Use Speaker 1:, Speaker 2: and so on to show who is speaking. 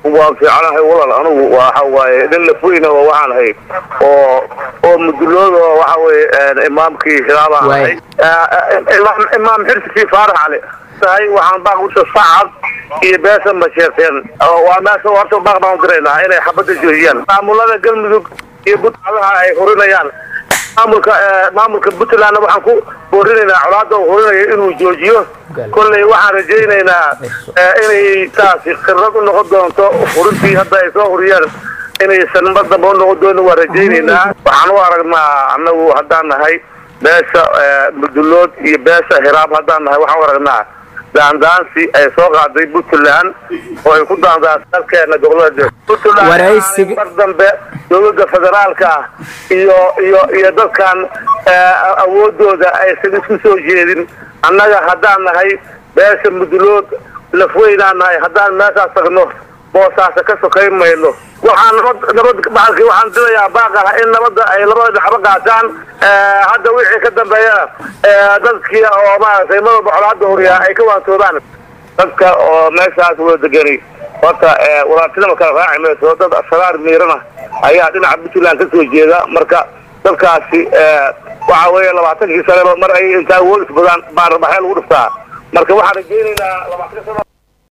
Speaker 1: waan fiicanahay walaal anigu waxa waaye nin lafweyna oo waxaan ahay oo oo mudulooda oo waxa weye imaamkii hilaabaan ahay imaam imaam xirsi faarax cali tahay waxaan baaq usha sacad iyo beesa masheerteen waa meesha horta baaq baan diraynaa inay xabadda joojiyaan maamulada galmudug iyo budcadaha ay hurinayaan maamulka maamulka puntlandna waxaan ku boorinaynaa colaada uu hurinayo inuu joojiyo kolley waxaan rajaynaynaa inay taasi khibrad u noqon doonto hurintii hadda ay soo huriyeen inaysan mar damba u noqon doonin waan rajaynaynaa waxaan u aragnaa annagu haddaan nahay beesha mudulood iyo beesha hiraab haddaan nahay waxaan u aragnaa daandaansi ay soo qaaday puntland oo ay ku daandaansa dalkeena gobolada puntland mar dambe dowladda federaalka ah iyo iyo iyo dadkan awoodooda aysan isku soo jeedin annaga haddaan nahay beesha mudulood lafweynaan nahay haddaan meeshaas tagno boosaasa ka sokayn mayno waxaan nabad nabad baalki waxaan dilayaa baaqaha in nabadda ay labada dhexba qaataan hadda wixii ka dambeeyana dadkii oo maaragtay madalba colaada horiyaa ay ka waantoobaan dadka oo meeshaas wada degani horta walaatidama kala raaci mayso dad asraar miirana ayaa dhinaca puntland ka soo jeeda marka dadkaasi waxa weeye labaatankii saneba mar ay intaa awood isbadaan baan rabaxee lagu dhiftaa marka waxaan rajaynaynaa labaatan sano